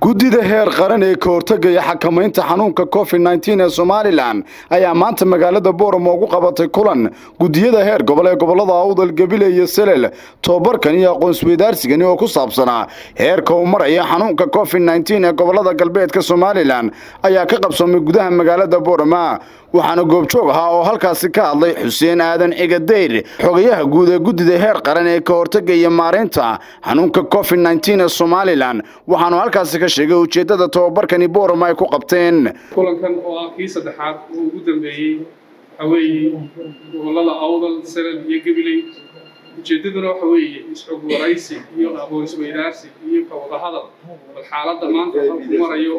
guddida heer qaran ee ka hortagaya xakamaynta xanuunka covid nteen ee somalilan ayaa maanta magaalada booramo ugu qabatay kulan guddiyada heer gobol ee gobolada awdal gebile iyo selel tobabarkan iyo aqoonsweydaarsigani oo ku saabsanaa heerka uu maraya xanuunka covid nteen ee gobolada galbeedka somalilan ayaa ka qabsoomay gudaha magaalada boorama waxaana goobjoog ahaa oo halkaasi ka hadlay xuseen aadan cigadeyr xogayaha guud ee guddida heer qaran ee ka hortagaya maareynta xanuunka covid nteen ee somalilan waxaanu halkaasi ka sheegay ujeeddada tobabarkani boorama ay ku qabteen kulankan oo ah kii saddexaad oo ugu dambeeyey waxa weeye gobolada awdal salal iyo gabiley ujeeddaduna waxa weeye isxog waraysi iyo aqoon isweydaarsi iyo ka wada hadal bal xaaladda maanta halku marayo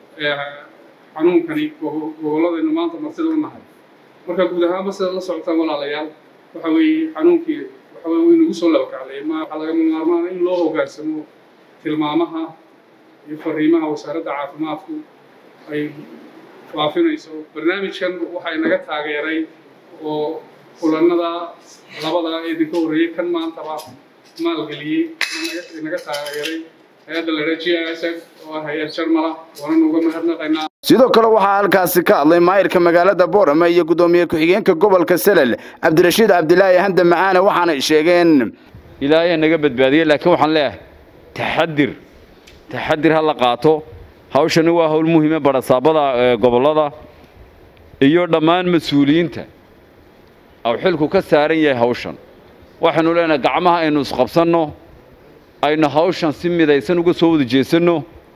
xanuunkani gobolladaynu maanta martida u nahay marka guud ahaanba sidaad la socotaan walaalayaal waxa weeye xanuunkii waxa weye wuu inagu soo labakaclay ma waxaa lagama maarmaana in loo hoggaansamo tilmaamaha iyo fariimaha wasaaradda caafimaadku ay faafinayso barnaamijkan waxaa inaga taageeray oo kulanada labada idinka horreeyey kan maantaba maalgeliyey inaga taageeray hay-adda la g s oo ah hay-ad jarmala waanan uga mahadnaqaynaa sidoo kale waxaa halkaasi ka hadlay maayirka magaalada boorama iyo guddoomiye ku-xigeenka gobolka selel cabdirashiid cabdilaahi hande macaane waxaanay sheegeen ilaahay naga badbaadiyey laakiin waxaan leeyahay taxadir taxadir ha la qaato hawshani waa hawl muhiime barasaabada gobollada iyo dhammaan mas-uuliyiinta aw xilku ka saaran yahay hawshan waxaynu leenahay gacmaha aynu isqabsanno aynu hawshan si midaysan uga soo wada jeesanno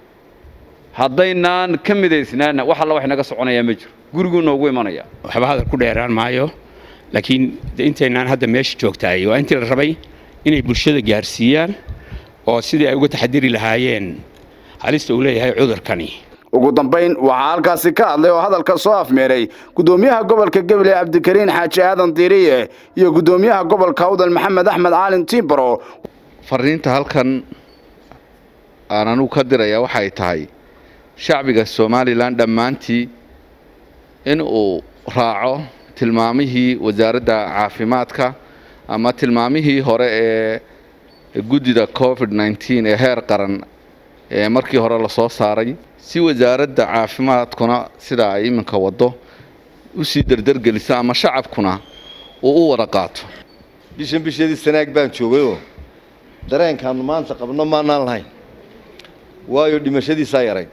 haddaynaan ka midaysnaana wax alla wax naga soconayaa ma jiro guriguu noogu imanaya waxba hadal ku dheeraan maayo laakiin intaynaan hadda meesha joogtaay waa intii la rabay inay bulshada gaarsiiyaan oo sidii ay uga taxadiri lahaayeen halista uu leeyahay cudurkani ugu dambayn waxaa halkaasi ka hadlay oo hadalka soo afmeeray guddoomiyaha gobolka gebile cabdikariin xaaji aadan diiriye iyo guddoomiyaha gobolka awdal maxamed axmed caalin tiibaro fariinta halkan aan anugu ka diraya waxay tahay shacbiga somalilan dhammaantii in uu raaco tilmaamihii wasaaradda caafimaadka ama tilmaamihii hore ee guddida covid nteen ee heer qaran ee markii hore lasoo saaray si wasaaradda caafimaadkuna sidaa ay iminka waddo u sii derdergelisa ama shacabkuna uu u wada qaato bishan bisheedii sanaag baan joogayoo dareenkaannu maanta qabno maanaan lahayn waayo dhimashadiisaa yarayd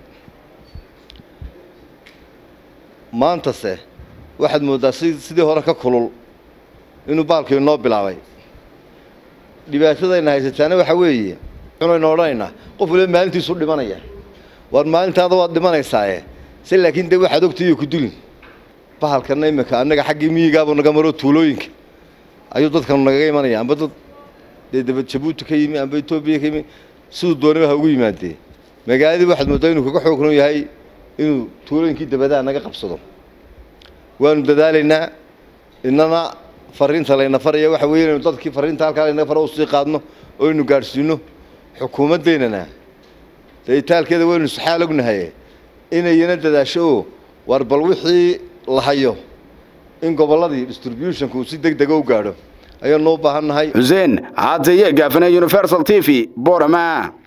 maantase waxaad mooddaa sidii hore ka kulul inuu baalkii inoo bilaabay dhibaatadayna haysataana waxa weeye cunaynu odhanaynaa qof waliba maalintiisu dhimanaya waar maalintaada waad dhimanaysaaye se laakiin dee waxaad ogtaiyo ku dulin bahalkanna iminka annaga xaggii miyigaabuu naga maro tuulooyinka ayuu dadkanu nagaga imanaya amba dad dee daba jabuuti ka yimi amba etoobiya ka yimi siduu dooniba ha ugu yimaadee magaaladii waxaad mooddaa inuu kaga xoognon yahay inuu tuulooyinkii dabadaha naga qabsado waanu dadaalaynaa inana fariinta layna faraya waxa weeye inaynu dadkii fariinta halkaa laynaga faro usii qaadno oo aynu gaadhsiino xukuumaddeynana dee itaalkeeda waynu saxaal ognahaye inayana dadaasho oo war bal wixii la hayo in gobolladii distributionka uu si deg dega u gaadho ayaanu u baahan nahay xuseen caataye gaafane universal t v borama